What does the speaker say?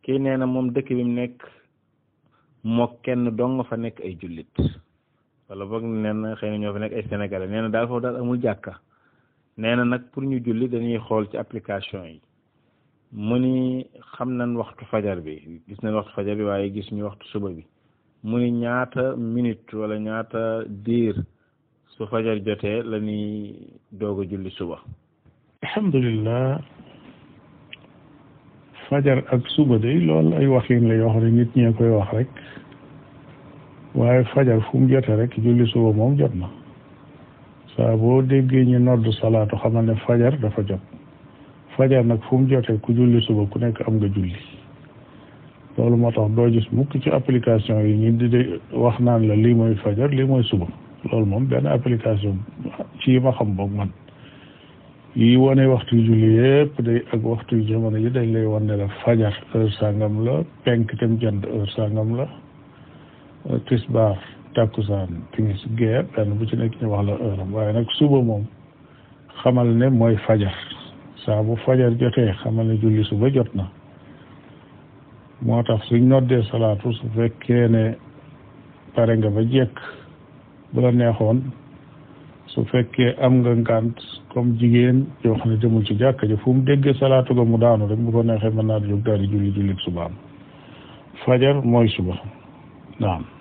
kii nee na moom dëkk bi mu nekk moo kenn dong nga fa nekk ay jullit wala boog nee na xëy na ñoo fa nekk ay sénégalais nee na daal foofu daal amul jàkka nee na nag pour ñu julli dañuy xool ci application yi mu ni xam nañ waxtu fajar bi gis nañ waxtu fajar bi waaye gis ñu waxtu suba bi mu ni ñaata minute wala ñaata diir su fajar jotee la ñuy doog a julli suba alhamdulillah fajar ak suba de loolu ay waxin la yoo xam ne nit ñee koy wax rek waaye fajar fu mu jotee rek julli suba moom jot na saa boo déggee ñu nodd salaatu xamal ne fajar dafa jot fajar nag fu mu jotee ku julli suba ku nekk am nga julli loolu moo tax doo gis mukk ci application yi ñu di de wax naan la lii mooy fajar lii mooy suba loolu moom benn application ci yi ma xam boog man yi wane waxtu julli yëpp day ak waxtu jamono yi dañ lay wan ne la fajar heure sangam la penk tem jant heure sangam la tisbaar takkusaan timis gee benn bu ci nekk ñu wax la heure am waaye nag suba moom xamal ne mooy fajar saa bu fajar jotee xamal ne julli suba jot na moo tax suñ noddee salaatu su fekkee ne pare nga ba jekk bu la neexoon su fekkee am nga ngànt comme jigéen yoo xam ne demul ci jàkka ji fu mu déggee salaatu ga mu daanu rek bu ko neexee mën naa di jóg daal di julli jullit subaam fajar mooy suba naam